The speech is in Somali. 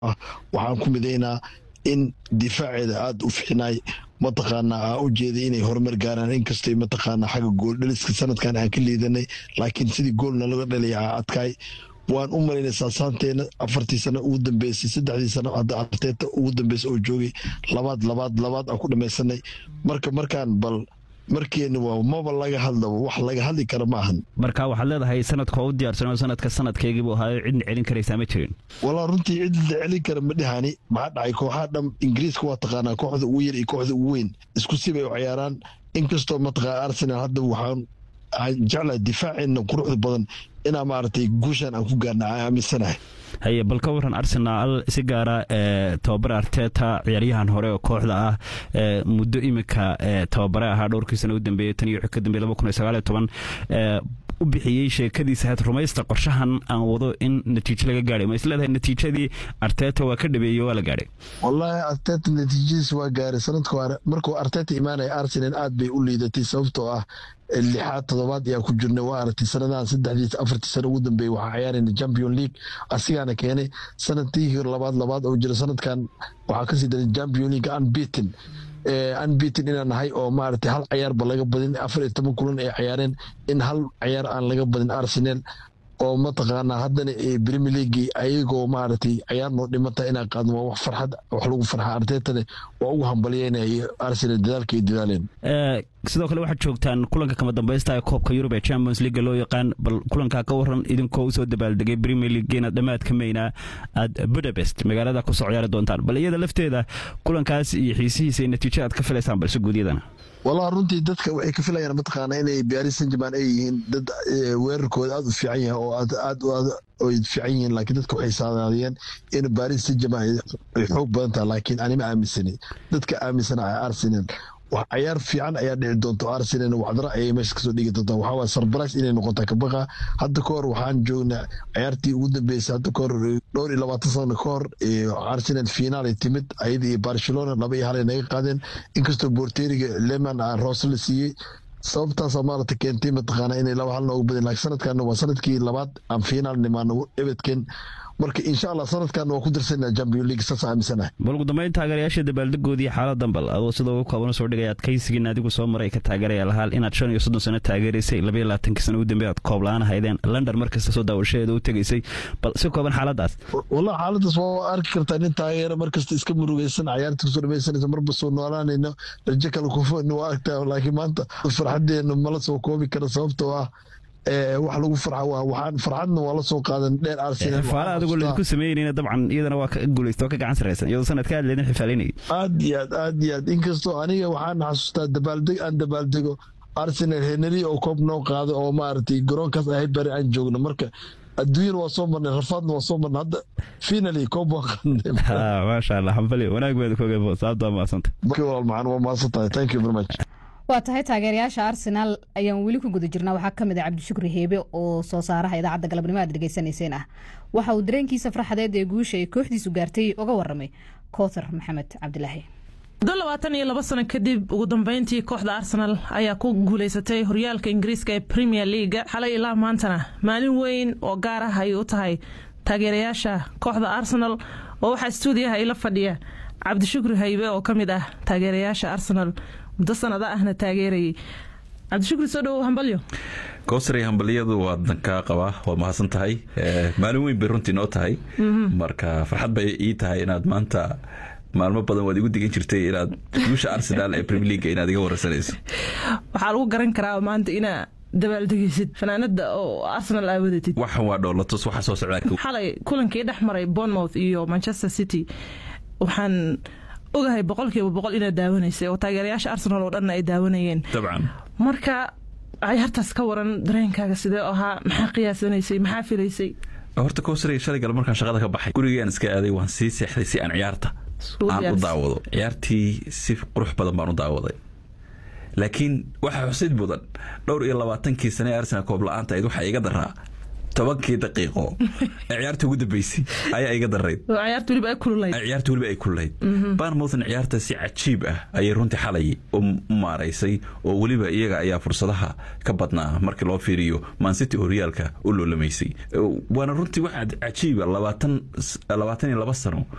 ah waxaan ku midaynaa in difaaceeda aada u fiicnaay mataqaanaa aa u jeeday inay horumar gaaraan inkastay mataqaanaa xagga gooldhaliska sanadkan aan ka liidanay laakiin sidii goolna laga dhalaya aa adkaay waan u malaynay saasaanteena afartii sano ugu dambeysay saddexdii sano hadda arteeta ugu dambeysay oo joogay labaad labaad labaad aan ku dhamaysanay marka markaan bal markeena waa maba laga hadlaba wax laga hadli kara ma ahan marka waxaad leedahay sanadka oo u diyaarsanoo sanadka sanadkaygiibuu ahaayo cidna celin karaysaa ma jirin walaa runtii cid la celin kara ma dhihani maxaa dhacay kooxaha dham ingiriiska waa taqaanaa kooxda ugu yar iyo kooxda ugu weyn isku sibay u ciyaaraan inkastoo mataqaa arsenal hadda waxaan jeclahay difaaceena quruxda badan inaa maaragtay guushan aan ku gaarna aan aaminsanahay haye bal ka waran arsenaal si gaara tababare arteta ciyaaryahan hore oo kooxda ah muddo iminka tababare ahaa dhowrkii sana u dambeeyey tan iyo wixii ka dambeeyey laba kun iyo sagaal iyo toban u bixiyey sheekadiisa had rumaysta qorshahan aan wado in natiijo laga gaadhay ma isleedahay natiijadii arteta waa ka dhabeeyey waa la gaadhay wallaahi arteta natiijadiis waa gaaray sanadka hore markuu arteta imaanaya arsenal aad bay u liidatay sababtoo ah lixaad toddobaad ayaa ku jirnay waa aragtay sanadahan saddexdii afartii sano ugu dambeeyey waxaa ciyaarayna champion league asigaana keenay sanadkii labaad labaad oo jira sanadkan waxaa kasii daray champion league unbeaten unbeaten inaan nahay oo maaragtay hal cayaarba laga badin afar iyo toban kulan ay ciyaareen in hal cayaar aan laga badin arsenal oo mataqaanaa haddana premier leagui ayagoo maaragtay cayaar noo dhimata inaan qaadno waa wax farxad wax lagu farxa artetane waa ugu hambalyeynaya arsenal dadaalka ay dadaaleen sidoo kale waxaad joogtaan kulanka kama dambaysta ee koobka yurub ee champions leaga loo yaqaan bal kulankaa ka waran idinkoo usoo dabaaldegay premier league inaad dhammaad ka meynaa aad budapest magaalada kusoo ciyaari doontaan bal iyada lafteeda kulankaas iyo xiisihiisa natiijo aad ka filaysaan balse guudyadana walaa runtii dadka waxay ka filayaan mataqaana inay baris san german ay yihiin dad weerarkooda aada u fiican yahay oo aad ay fiican yihiin laakiin dadka waxay saadaadiyeen in baris san german ay xoog badan tahay laakiin anima aaminsani dadka aaminsana arsenal wax cayaar fiican ayaa dhici doonta arsenal waxdara ayay meesha kasoo dhigi doontaa waxaa waay sarbarais inay noqotaa kabaqa hadda ka hor waxaan joognaa cayaartii ugu dambeysay hadda ka hor dhowr iyo labaatan sano ka hor arsenal finaal ay timid ayada iyo barcelona laba iyo hal ay naga qaadeen inkastoo borteriga leman roose la siiyey sababtaasa maarata keentay mataqaana inay laba hal noogu badin laakiin sanadkan waa sanadkii labaad aan finaal nimaano ebedken marka insha allah sanadkan waa ku dirsanaa champion league saas aaminsanahay bal ugu dambeyn taageerayaasha dabaaldegoodii xaaladan bal adoo sida ugu kooban soo dhigay adkaysigiin adigu soo maray ka taageeraya lahaal inaad shan iyo soddon sano taageeraysay labaiyo labaatankii sano ugu dambe aad koob la-aan haydeen london markasta soo daawashadeeda u tegaysay bal si kooban xaaladaas wallah xaaladaas waa arki kartaa nin taageera markasta iska murugaysan cayaarta kusoo dhamaysanaysa marba soo noolaanayno rajo kale kufoni waa aragtaa laakiin maanta farxadeena mala soo koobi kara sababtoo ah wax lagu farxa waa waxaan farxadna waa la soo qaadan dheer arsenal faala adigoo laydinku sameynayna dabcan iyadana waa ka guulaysta oo ka gacan saraysan iyadoo sanadka aad leedin xifaalinayay aad iyo aad aad iyo aad inkastoo aniga waxaan xasuustaa dabaaldeg aan dabaaldego arsenal henry oo koob noo qaado oo maaragtay garoonkaas ahayd bari aan joogno marka adduunyana waa soo marnay rafaadna waa soo marnay hadda finally koob waa qadnay maasha allah hambali wanaag baad ku ogay sababta waa mahadsanta walaal macaan waa mahadsan tahay thank you very much waa tahay taageerayaasha arsenaal ayaan weli ku guda jirnaa waxaa ka mid ah cabdishukri heebe oo soo saaraha idaacadda galabnimo aad dhegeysanayseen ah waxa uu dareenkiisa farxadeed ee guusha ay kooxdiisu gaartay uga waramay koothar maxamed cabdilaahi muddo labaatan iyo laba sano kadib ugu dambeyntii kooxda arsenal ayaa ku guuleysatay horyaalka ingiriiska ee premier leaga xalay ilaa maantana maalin weyn oo gaar ah ay u tahay taageerayaasha kooxda arsenal oo waxaa stuudiyaha ila fadhiya cabdishukri haybe oo ka mid ah taageerayaasha arsenal muddo sanada ahna taageerayay cabdishukri soo dhowow hambalyo kowsary hambalyadu waadan kaa qabaa waa mahadsan tahay maalin weyn bay runtii noo tahay marka farxad bay ii tahay inaad maanta maalmo badan waad igu digan jirtay inaad guusha arsenal ee premier leaga inaad iga wararsanayso waxaa lagu garan karaa maanta inaa dabaaldegeysid fanaanada oo arsenal aa wadatid waxan waa dhoolatus waxa soo socdaa xalay kulankii dhex maray bournemouth iyo manchester city waxaan ogahay boqolkiiba boqol inaad daawanaysay oo taageerayaasha arsenal oo dhanna ay daawanayeen dabcan marka cayaartaas ka waran dareenkaaga sidee ahaa maxaa qiyaasanaysay maxaa filaysay horta kowsary shalay gal markaan shaqada ka baxay gurigaan iska aaday waan sii seexday si aan ciyaarta aan u daawado ciyaartii si qurux badan baan u daawaday laakiin waxaa xusid mudan dhowr iyo labaatankii sane ee arsenal koob la-aanta ayd waxaa iga daraa tobankii daqiiqo ee ciyaarta ugu dambeysay ayaa iga darayd ciyaarta weliba ay kululayd ciyaarta weliba ay kululayd barmouthna ciyaarta si cajiib ah ayay runtii xalay u maaraysay oo weliba iyaga ayaa fursadaha ka badnaa markii loo fiiriyo mancity oo horyaalka u loolamaysay waana runtii waxaa cajiiba labaatan labaatan iyo laba sano